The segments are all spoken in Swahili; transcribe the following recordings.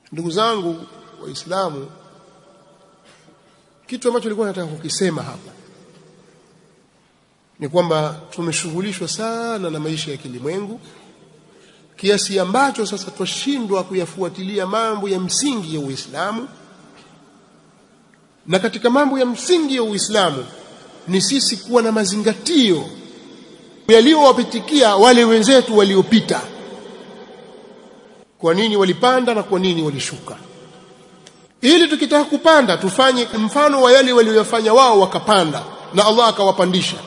ndugu zangu waislamu kitu ambacho nilikuwa nataka kukisema hapa ni kwamba tumeshughulishwa sana na maisha ya kilimwengu kiasi ambacho sasa twashindwa kuyafuatilia mambo ya msingi ya Uislamu na katika mambo ya msingi ya Uislamu ni sisi kuwa na mazingatio yaliyowapitikia wale wenzetu waliopita kwa nini walipanda na kwa nini walishuka ili tukitaka kupanda tufanye mfano wa yale waliyofanya wao wakapanda na Allah akawapandisha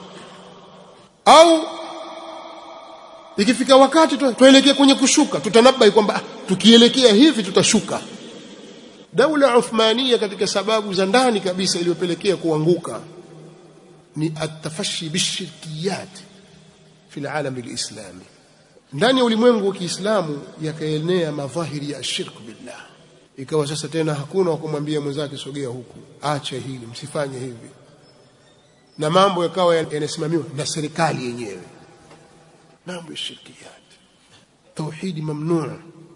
au ikifika wakati tuelekea kwenye kushuka tutanabai kwamba tukielekea hivi tutashuka daula uthmania katika sababu za ndani kabisa iliyopelekea kuanguka ni atafashi bishirkiyat fi alalam alislami ndani ya ulimwengu wa Kiislamu yakaenea madhahiri ya shirk billah ikawa sasa tena hakuna wa kumwambia mwenzake sogea huku acha hili msifanye hivi na mambo yakawa yanasimamiwa na serikali yenyewe mambo ya shirkiyat tauhidi mamnuu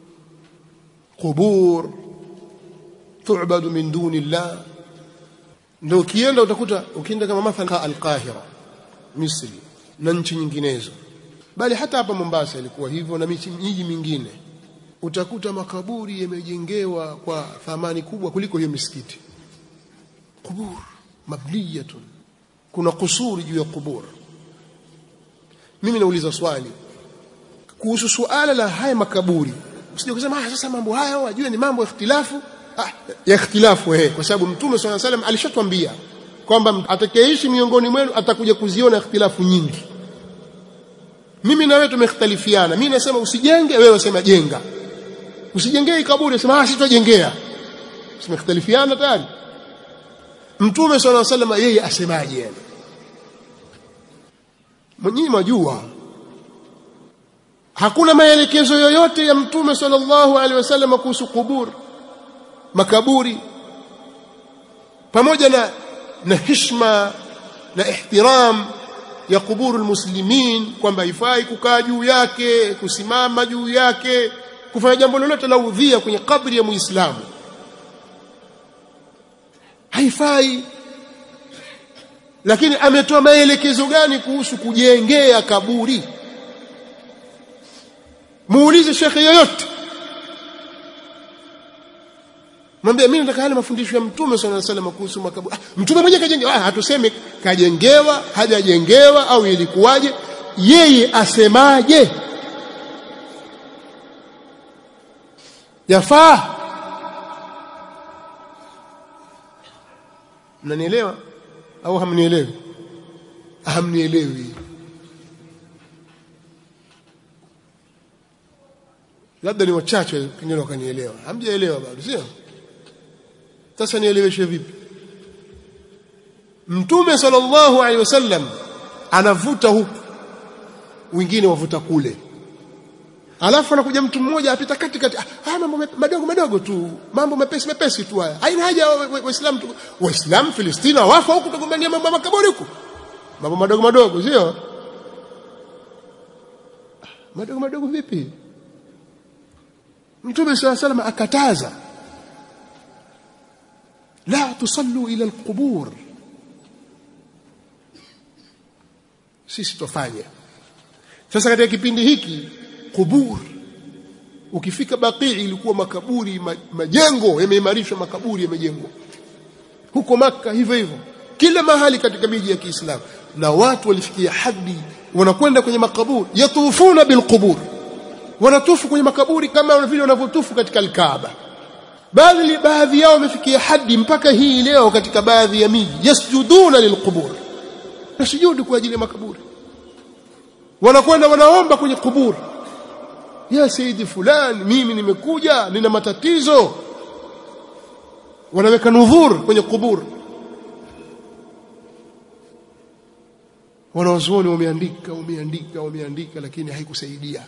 qubur tu'badu min duni Allah ndio ukienda utakuta ukienda kama mathalan al-Qahira Misri na nchi nyinginezo bali hata hapa Mombasa ilikuwa hivyo na miji mingine utakuta makaburi yamejengewa kwa thamani kubwa kuliko hiyo misikiti kubur mabniyatun kuna kusuri juu ya kubur mimi nauliza swali kuhusu suala la haya makaburi usije kusema ah sasa mambo haya wajue ni mambo ya ikhtilafu ah ya ikhtilafu eh kwa sababu mtume swalla salam alishatwambia kwamba atakayeishi miongoni mwenu atakuja kuziona ikhtilafu nyingi mimi na wewe tumekhtalifiana mimi nasema usijenge wewe usema jenga usijengee kaburi sema ah sitojengea tumekhtalifiana tayari mtume swalla salam yeye asemaje yani mwenyewe majua hakuna maelekezo yoyote ya mtume sallallahu alaihi wasallam kuhusu kubur makaburi pamoja na na heshima na ihtiram ya kuburu almuslimin kwamba haifai kukaa juu yake kusimama juu yake kufanya jambo lolote la udhia kwenye kabri ya muislamu haifai lakini ametoa maelekezo gani kuhusu kujengea kaburi muulize shekhe yoyote mwambie mimi nataka yale mafundisho ya mtume sallallahu alaihi wasallam kuhusu makaburi ah, mtume mwenyewe kajengewa ah, hatuseme kajengewa hajajengewa au ilikuwaje yeye asemaje yafaa mnanielewa au hamnielewi hamnielewi labda ni wachache pengine wakanielewa hamjaelewa bado sio sasa nieleweshe vipi mtume sallallahu alaihi wasallam anavuta huku wengine wavuta kule alafu anakuja mtu mmoja apita kati kati ah mambo madogo madogo tu mambo mepesi mepesi tu haya haina haja waislamu waislamu Filistina wafa huku tugombania mambo ya makaburi huku mambo madogo madogo sio madogo madogo vipi mtume swalla salam akataza la tusallu ila alqubur sisi tofanya sasa katika kipindi hiki kubur ukifika Baqii ilikuwa makaburi majengo yameimarishwa makaburi yamejengwa huko maka hivyo hivyo kila mahali katika miji ya Kiislamu na watu walifikia hadi wanakwenda kwenye makaburi yatufuna bilqubur wanatufu kwenye makaburi kama vile wanavyotufu katika alkaaba baadhi baadhi yao wamefikia hadi mpaka hii leo katika baadhi ya miji yasjuduna lilqubur nasujudu kwa ajili ya makaburi wanakwenda wanaomba kwenye kuburi ya saidi fulani mimi nimekuja nina matatizo wanaweka nudhur kwenye kuburi wanawazuoni wameandika wameandika wameandika lakini haikusaidia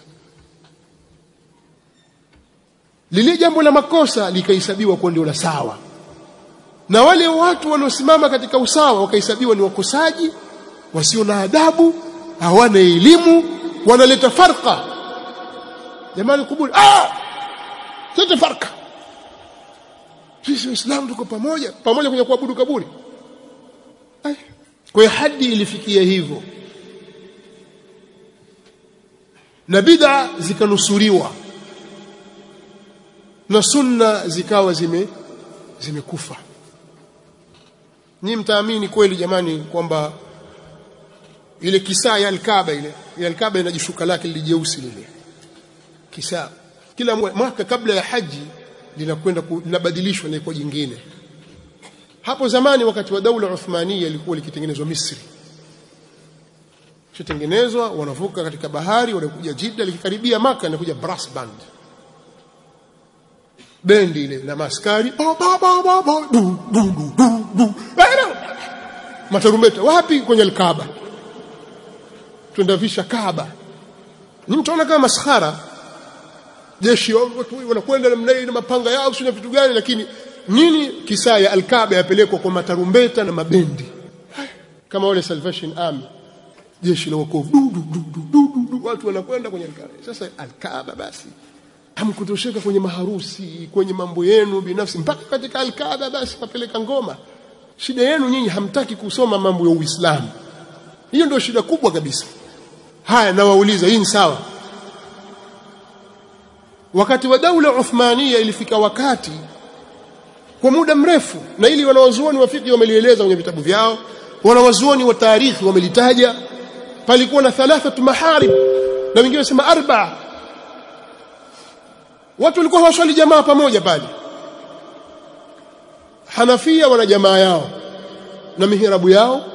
lile jambo la makosa likahesabiwa kuwa ndio la sawa na wale watu waliosimama katika usawa wakahesabiwa ni wakosaji wasio na adabu hawana elimu wanaleta farqa jamani kuburi ah sote farka sisi waislamu tuko pamoja pamoja kwenye kuabudu kaburi Ai. kwa hiyo hadi ilifikia hivyo na bid'a zikanusuriwa na sunna zikawa zime zimekufa ni mtaamini kweli jamani kwamba ile kisaa ya alkaba ile ile alkaba ina jishuka lake lilijeusi lile kisaa kila mwaka kabla ya haji linakwenda linabadilishwa na iko jingine hapo zamani wakati wa daula Uthmania ilikuwa likitengenezwa Misri kitengenezwa wanavuka katika bahari wanakuja Jeddah likikaribia maka inakuja brass band bendi ile na maskari ba ba ba ba ba du du du du du matarumbeta wapi kwenye alkaaba tuendavisha kaaba ni mtaona kama maskhara jeshi watu wanakwenda namna hii na mapanga yao sio vitu gani lakini nini kisaa ya alkaaba yapelekwa kwa matarumbeta na mabendi kama wale Salvation Army jeshi la wokovu du, du, du, du, du, du, watu wanakwenda kwenye alkaaba sasa alkaaba basi hamkutosheka kwenye maharusi kwenye mambo yenu binafsi mpaka katika alkaaba basi kapeleka ngoma shida yenu nyinyi hamtaki kusoma mambo ya Uislamu hiyo ndio shida kubwa kabisa haya nawauliza hii ni sawa wakati wa daula Uthmania ilifika wakati kwa muda mrefu na ili wanawazuoni wa fiqh wamelieleza kwenye vitabu vyao wanawazuoni wa tarikhi wamelitaja palikuwa na thalathatu maharib na wengine wasema arba watu walikuwa hawaswali jamaa pamoja pale Hanafia wana jamaa yao na mihirabu yao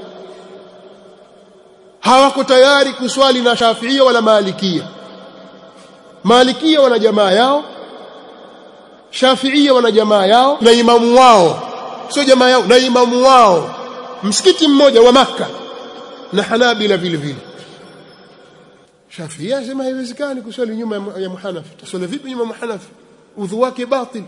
hawako tayari kuswali na Shafiia wala Malikia Malikia wana jamaa yao Shafiia wana jamaa yao na imamu wao sio jamaa yao na imamu wao msikiti mmoja wa maka na Hanabila vile vile Shafi'i asema haiwezekani kuswali nyuma ya Muhanafi taswali vipi nyuma ya Muhanafi udhu wake batil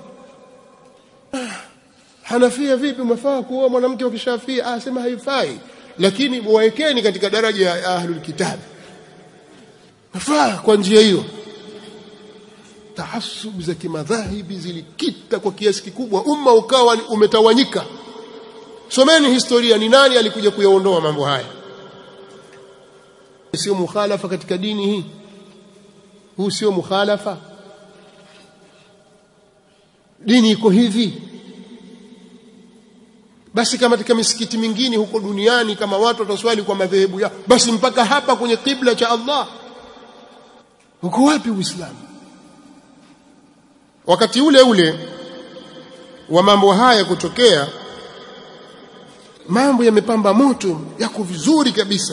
Hanafia vipi mafaa kuoa mwanamke wa Kishafia asema haifai lakini waekeni katika daraja ya ahlul kitab nafaa kwa njia hiyo tahassub za kimadhahibi zilikita kwa kiasi kikubwa umma ukawa umetawanyika someni historia ni nani alikuja kuyaondoa mambo haya sio mukhalafa katika dini hii huu sio mukhalafa dini iko hivi basi kama katika misikiti mingine huko duniani kama watu wataswali kwa madhehebu yao basi mpaka hapa kwenye kibla cha Allah uko wapi uislamu wakati ule ule wa mambo haya kutokea mambo yamepamba moto yako vizuri kabisa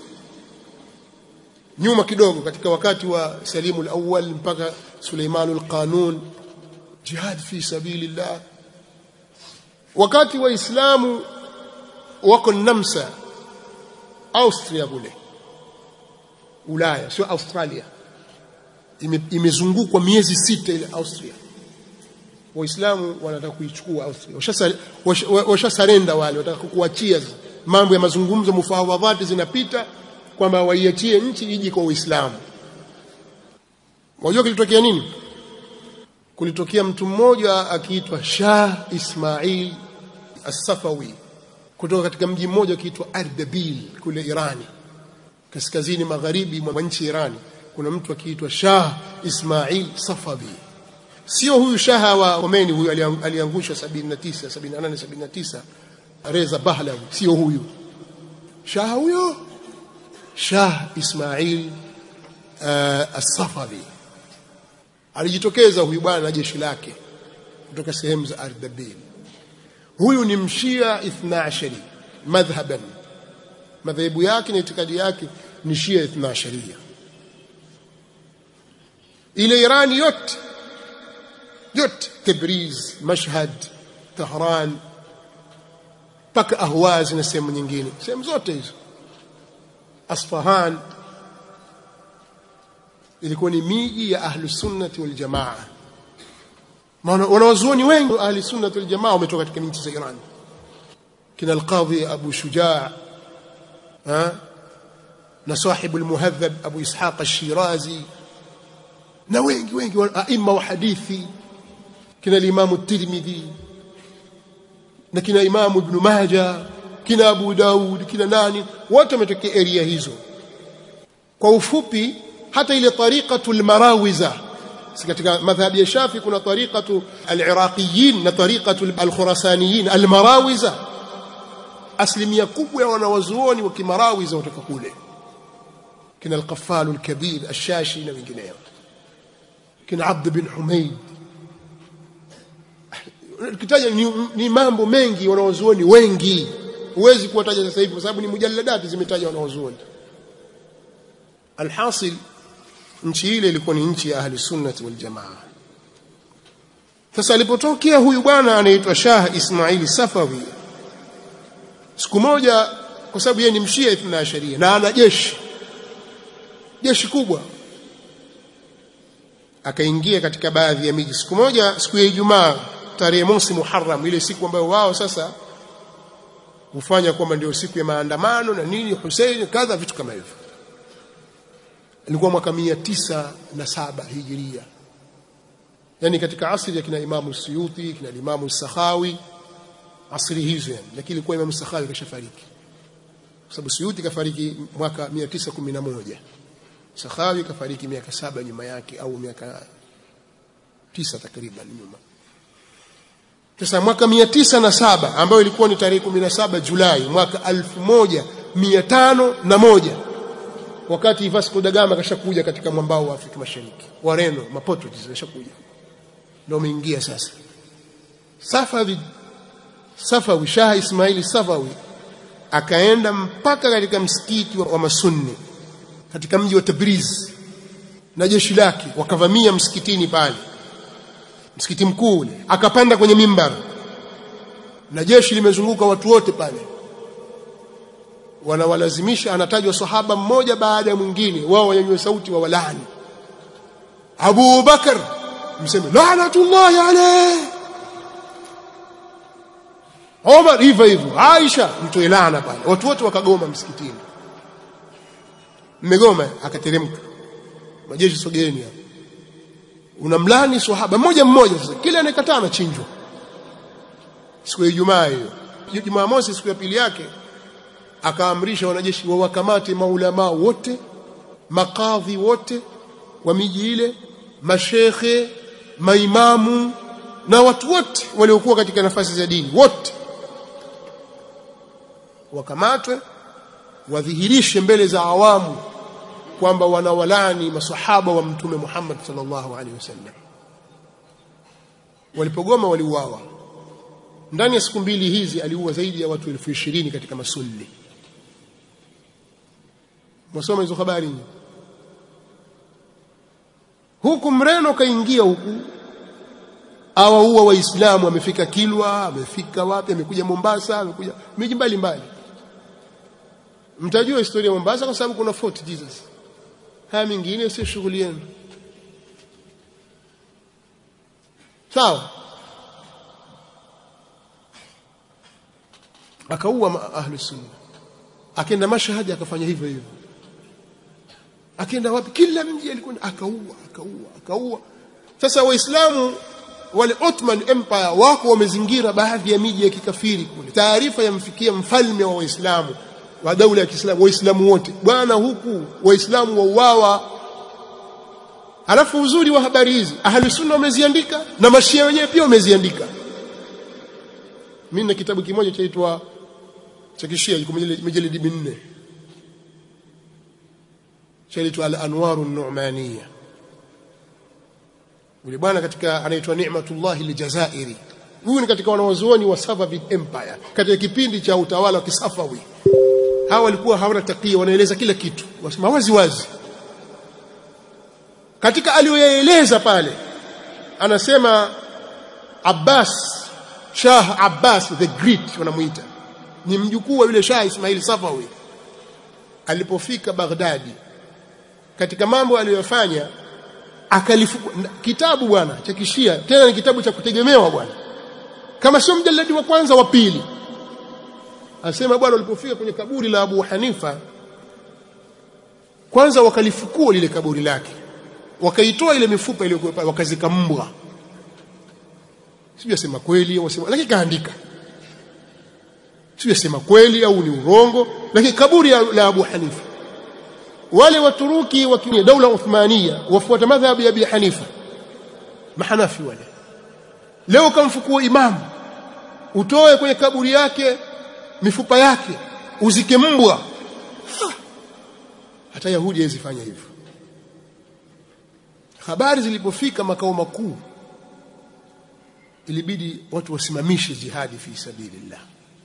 nyuma kidogo katika wakati wa Salimu al-Awwal mpaka Suleiman al-Qanun jihad fi sabilillah wakati waislamu wako Namsa Austria kule Ulaya sio Australia imezungukwa ime miezi sita ile Austria waislamu wanataka kuichukua Austria washasarenda wale wanataka kuachia mambo ya mazungumzo mufawadhati zinapita kwamba waiachie nchi iji kwa Uislamu. Wajua kilitokea nini? Kulitokea mtu mmoja akiitwa Shah Ismail As-Safawi kutoka katika mji mmoja ukiitwa Ardabil kule Irani, kaskazini magharibi mwa nchi Irani. Kuna mtu akiitwa Shah Ismail Safawi. Sio huyu shaha wa Khomeini, huyu aliangushwa 79 78 79 Reza Pahlavi, sio huyu shaha huyo Shah Ismail uh, As-Safavi alijitokeza huyu bwana na jeshi lake kutoka sehemu za Ardabil. Huyu ni mshia ithna ashari madhhaban, madhehebu yake na itikadi yake ni shia ithna asharia. Ile Irani yote yote, Tabriz, Mashhad, Tehran mpaka Ahwaz na sehemu nyingine, sehemu zote hizo Asfahan ilikuwa ni miji ya ahlu sunnati wal jamaa. Maana wanawazuoni wengi wa ahli sunnati wal jamaa wametoka katika nchi za Iran, kina alqadhi Abu Shujaa na sahibu almuhadhab Abu Ishaq ash-Shirazi na wengi wengi aima wa hadithi kina al-Imam at-Tirmidhi na kina Imamu Ibn Majah kina Abu Daud kina nani wote wametokea area hizo kwa ufupi hata ile tariqatul marawiza si katika madhhabi ya Shafi kuna tariqatu al-Iraqiyin na tariqatu al-Khurasaniyin al-Marawiza asilimia kubwa ya wanawazuoni wa kimarawiza kutoka kule kina al-Qaffal al-Kabir al-Shashi na wengineo kina Abd bin Humayd kitaja ni, ni mambo mengi wanawazuoni wengi huwezi kuwataja sasa hivi kwa sababu ni mujalladati zimetaja wanawazuoni alhasil nchi ile ilikuwa ni nchi ya ahli sunnati wal jamaa sasa alipotokea huyu bwana anaitwa Shah Ismaili Safawi siku moja kwa sababu yeye ni mshia ithna sharia na ana jeshi jeshi kubwa akaingia katika baadhi ya miji siku moja siku ya Ijumaa tarehe mosi Muharram ile siku ambayo wao sasa hufanya kwamba ndio siku ya maandamano na nini Hussein kadha vitu kama hivyo ilikuwa mwaka mia tisa na saba hijiria yani katika asri ya kina Imamu Suyuti kina Imamu Sakhawi asri hizo yani lakini ilikuwa Imamu Sakhawi kashafariki kwa sababu Suyuti kafariki mwaka 911 Sakhawi kafariki miaka saba nyuma yake au miaka tisa takriban nyuma sasa mwaka mia tisa na saba ambayo ilikuwa ni tarehe 17 Julai mwaka 1501 wakati Vasco da Gama kashakuja katika mwambao wa Afrika Mashariki Wareno Maportuguese kashakuja ndio umeingia sasa Safawi Safawi Shah Ismaili Safawi akaenda mpaka katika msikiti wa, wa Masunni katika mji wa Tabriz na jeshi lake wakavamia msikitini pale msikiti mkuu ule akapanda kwenye mimbar na jeshi limezunguka watu wote pale wanawalazimisha anatajwa sahaba mmoja baada ya mwingine wao wanyanyue sauti wa walani Abu Bakar mseme laanatullahi alayhi Omar hivyo hivyo Aisha mtoe laana pale watu wote wakagoma msikitini mmegoma akateremka majeshi sogeeni hapo unamlani swahaba mmoja mmoja sasa kila anayekataa anachinjwa siku ya Ijumaa hiyo Jumamosi siku ya pili yake akaamrisha wanajeshi wawakamate maulama wote makadhi wote wa miji ile mashekhe maimamu na watu wote waliokuwa katika nafasi za dini wote wakamatwe wadhihirishe mbele za awamu kwamba wanawalani masahaba wa mtume Muhammad sallallahu alaihi wasallam walipogoma waliuawa ndani ya siku mbili hizi aliua zaidi ya watu elfu ishirini katika masunni mwasoma hizo habari huku mreno kaingia huku awaua waislamu amefika Kilwa amefika wapi amekuja Mombasa amekuja miji mbalimbali mtajua historia ya Mombasa kwa sababu kuna Fort Jesus haya mingine sio shughuli yenu sawa akaua ahli sunna akaenda mashahadi akafanya hivyo hivyo akaenda wapi kila mji alikuwa akaua akaua akaua sasa waislamu wale Ottoman Empire wako wamezingira baadhi ya miji ya kikafiri kule taarifa yamfikia mfalme wa waislamu wa daula ya Kiislamu waislamu wote bwana huku waislamu wauawa alafu uzuri wa habari hizi ahli sunna wameziandika na mashia wenyewe pia wameziandika mimi na kitabu kimoja chaitwa cha kishia kiko mijeledi minne chaitwa al-anwaru an-nu'maniyya yule bwana katika anaitwa Ni'matullah al-Jazairi huyu ni katika wanawazuoni wa Safavid Empire katika kipindi cha utawala wa Kisafawi hawa walikuwa hawana takia wanaeleza kila kitu wasema wazi wazi katika aliyoyaeleza pale anasema Abbas Shah Abbas the Great wanamuita ni mjukuu wa yule Shah Ismail Safawi alipofika Baghdadi katika mambo aliyofanya akalifuku kitabu bwana cha kishia tena ni kitabu cha kutegemewa bwana kama sio mjaladi wa kwanza wa pili asema bwana walipofika kwenye kaburi la Abu Hanifa kwanza wakalifukua lile kaburi lake wakaitoa ile mifupa iliyokuwa pale wakazika mbwa sijui asema kweli au asema lakini kaandika siyasema kweli au ni urongo lakini kaburi la Abu Hanifa wale waturuki wa daula Uthmania wafuata madhhabu ya Abi Hanifa mahanafi wale leo kamfukua imamu utoe kwenye kaburi yake mifupa yake uzike mbwa hata Yahudi hawezifanya hivyo habari zilipofika makao makuu ilibidi watu wasimamishe jihadi fi sabilillah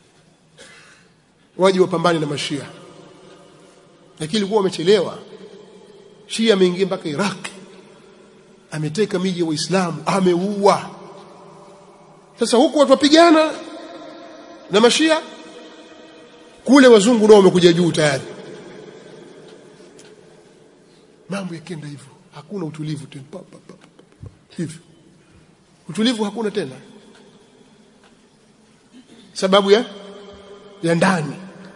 waje wapambane na mashia lakini ilikuwa wamechelewa shia ameingia mpaka Iraq ameteka miji ya waislamu ameua sasa huku watu wapigana na mashia kule wazungu nao wamekuja juu tayari mambo yakenda hivyo hakuna utulivu tena hivyo utulivu hakuna tena sababu ya ya ndani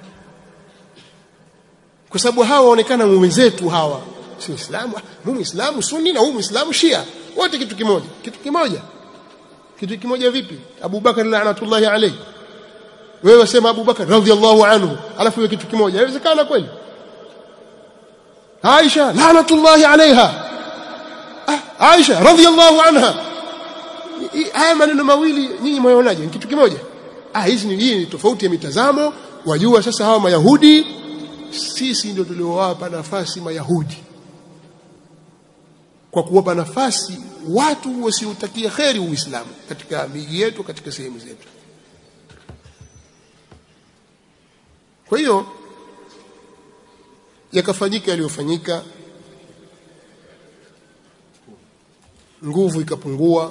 kwa sababu hawa waonekana wenzetu hawa si Uislamu huyu Muislamu Sunni na huyu Muislamu Shia wote kitu kimoja kitu kimoja kitu kimoja vipi Abu Bakar laanatullahi alayhi wewe wasema Abu Bakar radhiallahu anhu alafu wewe kitu kimoja inawezekana kweli Aisha laanatullahi alaiha ah, Aisha radhiallahu anha haya maneno mawili nyinyi mwaonaje ni kitu kimoja ah hizi ni hii ni tofauti ya mitazamo wajua sasa hawa mayahudi sisi ndio tuliowapa nafasi mayahudi kwa kuwapa nafasi watu wasiotakia kheri uislamu katika miji yetu katika sehemu zetu kwa hiyo yakafanyika yaliyofanyika nguvu ikapungua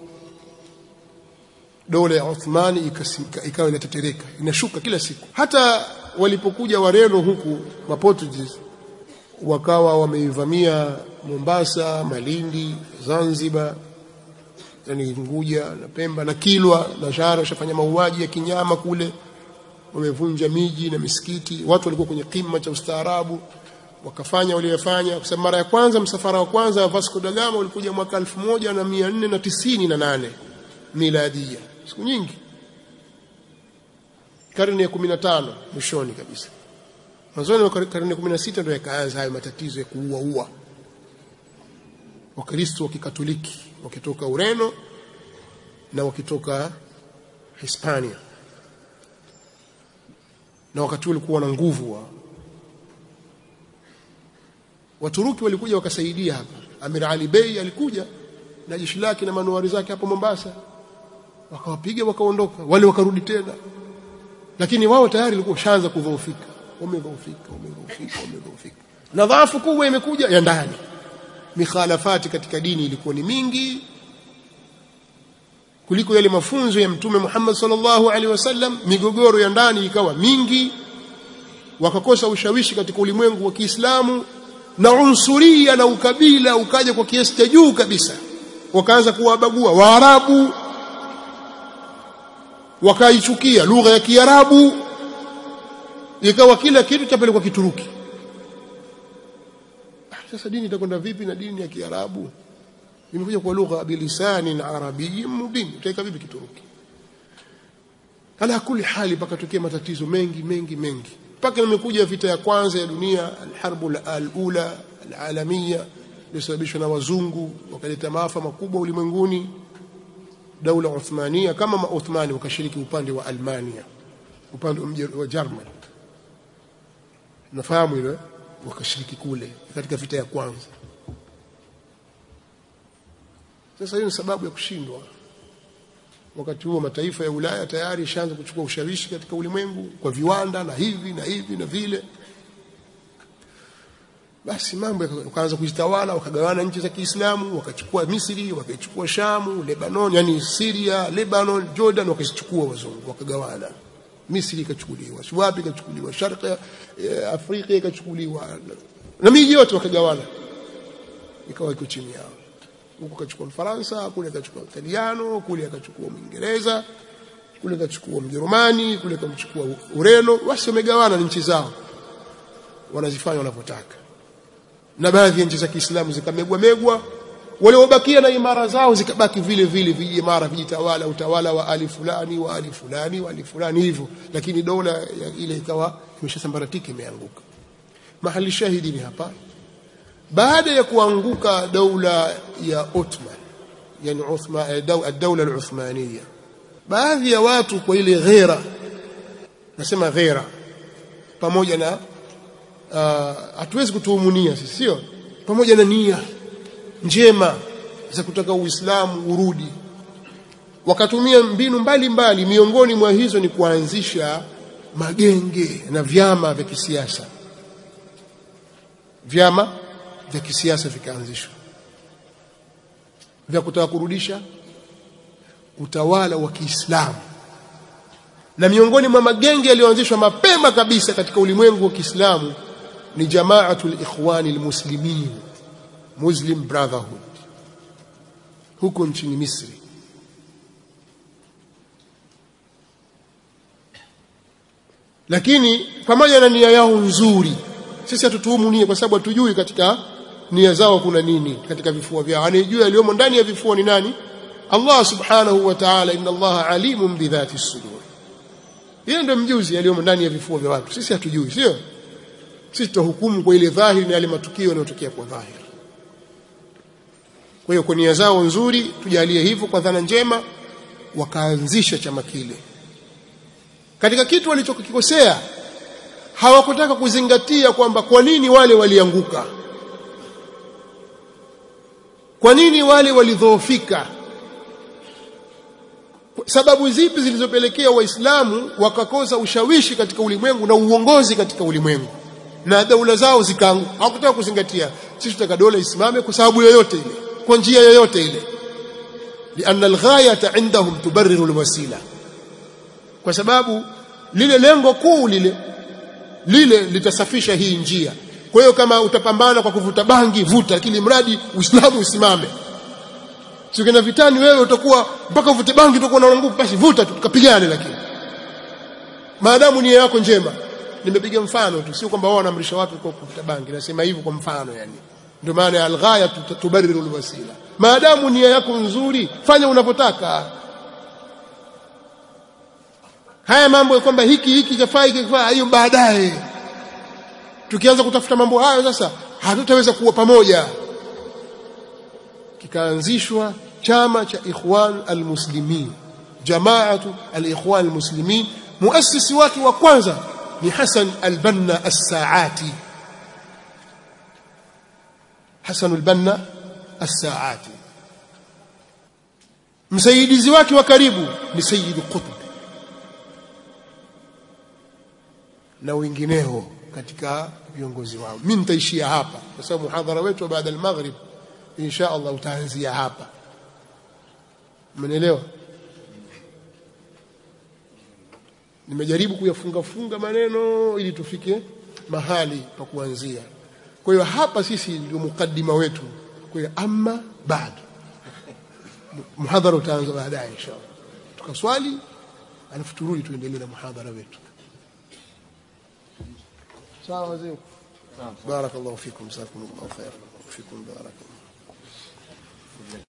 dola ya Uthmani ikawa inatetereka inashuka kila siku hata walipokuja wareno huku maportuguese wakawa wameivamia Mombasa Malindi Zanzibar yani Unguja na Pemba na Kilwa na Shara washafanya mauaji ya kinyama kule wamevunja miji na misikiti watu walikuwa kwenye kima cha ustaarabu wakafanya waliyofanya kwa sababu mara ya kwanza msafara wa kwanza wa Vasco da Gama ulikuja mwaka 1498 miladia siku nyingi karne ya 15 mwishoni kabisa mwanzoni wa karne ya 16 ndio yakaanza hayo matatizo ya kuua ua wakristo wa kikatoliki wakitoka Ureno na wakitoka Hispania na wakati ulikuwa na nguvu wa Waturuki walikuja wakasaidia hapa Amir Ali Bey alikuja na jeshi lake na manuari zake hapo Mombasa wakawapiga wakaondoka wale wakarudi tena lakini wao tayari walikuwa shaanza kudhoofika wamedhoofika wamedhoofika wamedhoofika na dhaifu kubwa imekuja ya ndani mikhalafati katika dini ilikuwa ni mingi kuliko yale mafunzo ya mtume Muhammad sallallahu alaihi wasallam migogoro ya ndani ikawa mingi wakakosa ushawishi katika ulimwengu wa Kiislamu na unsuria na ukabila ukaja kwa kiasi cha juu kabisa wakaanza kuwabagua Waarabu wakaichukia lugha ya Kiarabu ikawa kila kitu chapelekwa Kituruki sasa dini itakwenda vipi na dini ya Kiarabu imekuja kwa lugha bilisani arabiyyin mubin utaweka vipi Kituruki ala kuli hali pakatokea matatizo mengi mengi mengi mpaka imekuja vita ya kwanza ya dunia alharbu alula alalamia ilisababishwa na wazungu wakaleta maafa makubwa ulimwenguni daula Uthmania kama Mauthmani wakashiriki upande wa Almania upande wa German nafahamu ile wakashiriki kule katika vita ya kwanza sasa hiyo ni sababu ya kushindwa wakati huo mataifa ya Ulaya tayari ishaanza kuchukua ushawishi katika ulimwengu kwa viwanda na hivi na hivi na vile basi mambo yakaanza kujitawala wakagawana nchi za Kiislamu wakachukua Misri wakaichukua Shamu Lebanon yani Syria Lebanon Jordan wakazichukua wazungu wakagawana Misri ikachukuliwa wapi ikachukuliwa Sharq Afrika ikachukuliwa na miji yote wakagawana ikawa iko chini yao huku kachukua Mfaransa kule akachukua Italiano kule akachukua Mwingereza kule akachukua Mjerumani kule akamchukua Ureno basi wamegawana nchi zao wanazifanya wanavyotaka na baadhi ya nchi za Kiislamu zikamegwa megwa waliobakia na imara zao zikabaki vile vile vijimara vijitawala utawala wa ali fulani wa ali fulani wa ali fulani hivyo lakini dola ya ile ikawa imeshasambaratika imeanguka mahali shahidi ni hapa baada ya kuanguka daula ya Ottoman yani Uthman ad-dawla al-Uthmaniyya baadhi ya watu kwa ile ghera nasema ghera pamoja na hatuwezi uh, kutuumunia sisi sio pamoja na nia njema za kutaka Uislamu urudi wakatumia mbinu mbalimbali mbali, miongoni mwa hizo ni kuanzisha magenge na vyama vya kisiasa vyama vya kisiasa vikaanzishwa vya kutaka kurudisha utawala wa Kiislamu na miongoni mwa magenge yaliyoanzishwa mapema kabisa katika ulimwengu wa Kiislamu ni Jamaatul Ikhwani Almuslimin Muslim Brotherhood huko nchini Misri lakini pamoja na nia yao nzuri sisi hatutuhumu nia kwa sababu hatujui katika nia zao kuna nini katika vifua vyao anayejua yaliyomo ndani ya vifua ni nani Allah subhanahu wa ta'ala inna Allah alimun bidhati sudur yeye ndiye mjuzi yaliyomo ndani ya vifua vya watu sisi hatujui sio sisi tutahukumu kwa ile dhahiri na yale matukio yanayotokea kwa dhahiri kwa hiyo kwa nia zao nzuri tujalie hivyo kwa dhana njema wakaanzisha chama kile katika kitu walichokikosea hawakutaka kuzingatia kwamba kwa nini wale walianguka kwa nini wale walidhoofika sababu zipi zilizopelekea waislamu wakakosa ushawishi katika ulimwengu na uongozi katika ulimwengu na daula zao zikaanguka hawakutaka kuzingatia sisi tutaka dola isimame kwa sababu yoyote ile kwa njia yoyote ile lianna alghayata indahum tubarriru alwasila kwa sababu lile lengo kuu lile lile litasafisha hii njia kwa hiyo kama utapambana kwa kuvuta bangi vuta lakini mradi uislamu usimame Sikienda vitani wewe utakuwa mpaka uvute bangi utakuwa na nguvu basi vuta tu tukapigane lakini. Maadamu nia yako njema. Nimepiga mfano tu sio kwamba wao wanaamrisha watu kwa kuvuta bangi nasema hivyo kwa mfano yani. Ndio maana alghaya tubariru alwasila. Maadamu nia yako nzuri fanya unavyotaka. Haya mambo ya kwamba hiki hiki chafaa hiki kifaa hiyo baadaye. Tukianza kutafuta mambo hayo sasa hatutaweza kuwa pamoja kikaanzishwa chama cha Ikhwan al-Muslimin Jamaatu al-Ikhwan al-Muslimin muasisi wake wa kwanza ni Hassan al-Banna as-Saati Hassan al-Banna as-Saati msaidizi wake wa karibu ni Sayyid Qutb na wengineo katika viongozi wao mimi nitaishia hapa kwa sababu muhadhara wetu baada al-maghrib insha Allah utaanzia hapa mmenielewa nimejaribu kuyafunga funga maneno ili tufike mahali pa kuanzia kwa hiyo hapa sisi ndio mukaddima wetu kwa hiyo amma baad muhadhara utaanza baadaye insha Allah tukaswali alafu turudi tuendelee na muhadhara wetu sawa wazee بارك الله فيكم جزاكم الله خيرا وفيكم بارك الله